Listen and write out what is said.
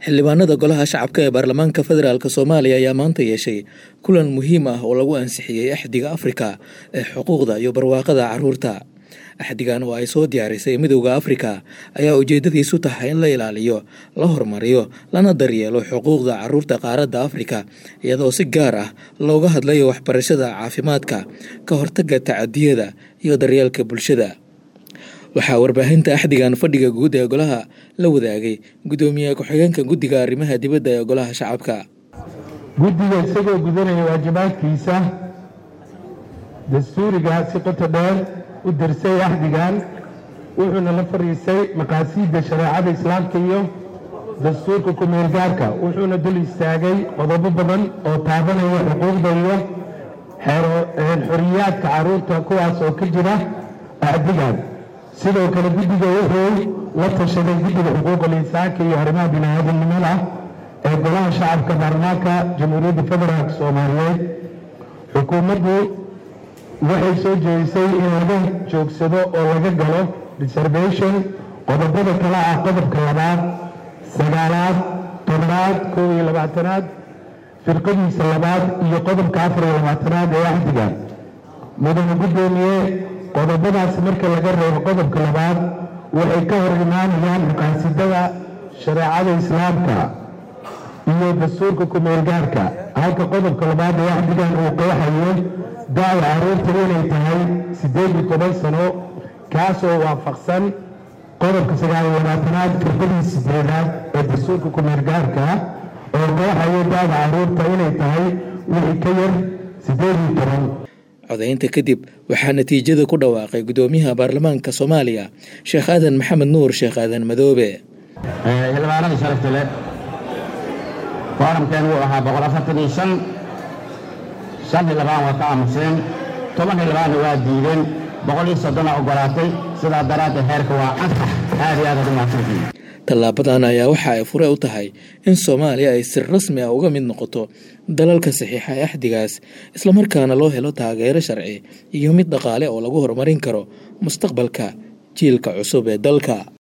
xildhibaanada golaha shacabka ee baarlamaanka federaalk soomaaliya ayaa maanta yeeshay kulan muhiim ah oo lagu ansixiyey axdiga afrika ee xuquuqda iyo barwaaqada caruurta axdigan oo ay soo diyaarisay midowda afrika ayaa ujeedadiisu tahay in la ilaaliyo la horumariyo lana daryeelo xuquuqda caruurta qaaradda afrika iyadoo si gaar ah looga hadlayo waxbarashada caafimaadka ka hortagga tacadiyada iyo daryeelka bulshada waxaa warbaahinta axdigan fadhiga guud ee golaha la wadaagay guddoomiye ku-xigeenka guddiga arrimaha dibadda ee golaha shacabka guddiga isagoo gudanaya waajibaadkiisa dastuuriga si qoto dheer u dirsay axdigan wuxuuna la fadhiisay maqaasiidda shareecada islaamka iyo dastuurka ku-meel gaarka wuxuuna dul istaagay qodobo badan oo taabanaya xuquuqda iyo xoriyaadka carruurta kuwaas oo ka jira axdigan sidoo kale guddiga wuxuu la tashaday guddiga xuquuqul insaanka iyo arrimaha bini-aadamnimada ee golaha shacabka baarlamaanka jamhuuriyadda federaalk soomaaliyeed xukuumaddu waxay soo jeedisay in laga joogsado oo laga galo reservation qodobada kale ah qodobka labaad sagaalaad tobnaad kow iyo labaatanaad firqadiisa labaad iyo qodobka afar iyo labaatanaad ee axdiga mudane guddoomiye qodobadaas marka laga reebo qodobka labaad waxay ka hor imaanayaan maqaasidada shareecada islaamka iyo dastuurka ku-meel gaarka halka qodobka labaad ee axdigan uu qeexayo da-da carruurta inay tahay siddeed iyo toban sano kaasoo waafaqsan qodobka sagaal iyo labaatanaad firqadii sideedaad ee dastuurka ku-meel gaarka oo qeexayo da-da carruurta inay tahay wixii ka yar siddeed iyo toban codaynta kadib waxaa natiijada ku dhawaaqay guddoomiyaha baarlamaanka soomaaliya sheekh aadan maxamed nuur sheekh aadan madoobe xildhibaanada sharafta leh fooramkeen wuu ahaa boqol afartan iyo shan shan xildhibaan waa ka aamuseen toban xildhibaanna waa diideen boqol iyo soddona ogolaatay sidaa daraaddeed heerka waa ansax aad iyo aad ad u mahadsantihin tallaabadan ayaa waxa ay fure u tahay in soomaaliya ay si rasmi ah uga mid noqoto dalalka saxiixa ee axdigaas islamarkaana loo helo taageero sharci iyo mid dhaqaale oo lagu horumarin karo mustaqbalka jiilka cusub ee dalka